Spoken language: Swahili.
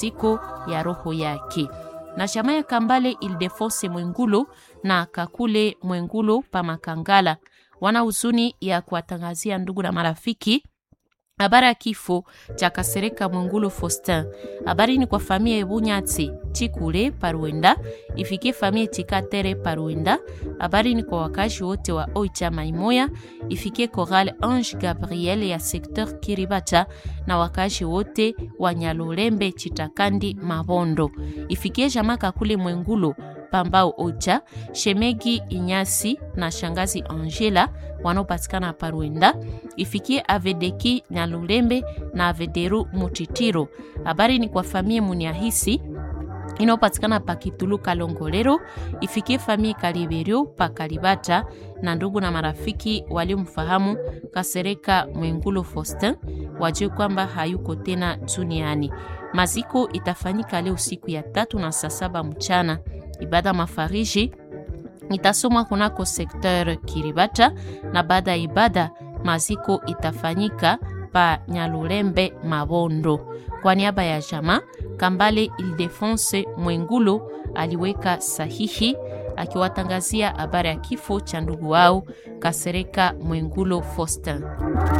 pumziko ya roho yake. Na chama ya Kambale Ildefonse Mwengulo na Kakule Mwengulo pa Makangala wana huzuni ya kuwatangazia ndugu na marafiki habari ya kifo cha Kasereka Mwengulo Faustin. Habari ni kwa familia Ebunyatsi Chikule Paruenda, ifikie familia Chikatere Paruenda. Habari ni kwa wakazi wote wa Oicha Maimoya, ifikie Chorale Ange Gabriel ya secteur Kiribata na wakazi wote wa Nyalulembe Chitakandi Mabondo, ifikie jamaa Kakule Mwengulo Pambao Ocha, Shemegi Inyasi na shangazi Angela wanaopatikana Paruenda, ifikie Avedeki Nyalulembe na Avederu Mutitiro. Habari ni kwa famie Muniahisi inayopatikana pa Kitulu Kalongolero, ifikie famie Kaliberio pa Kalibata na ndugu na marafiki waliomfahamu Kasereka Mwengulo Faustin wajue kwamba hayuko tena duniani. Maziko itafanyika leo siku ya tatu na saa saba mchana. Ibada mafariji itasomwa kunako sekteur Kiribata na baada ya ibada maziko itafanyika pa Nyalulembe Mabondo. Kwa niaba ya jamaa Kambale Ildefonse Mwengulo aliweka sahihi akiwatangazia habari ya kifo cha ndugu wao Kasereka Mwengulo Faustin.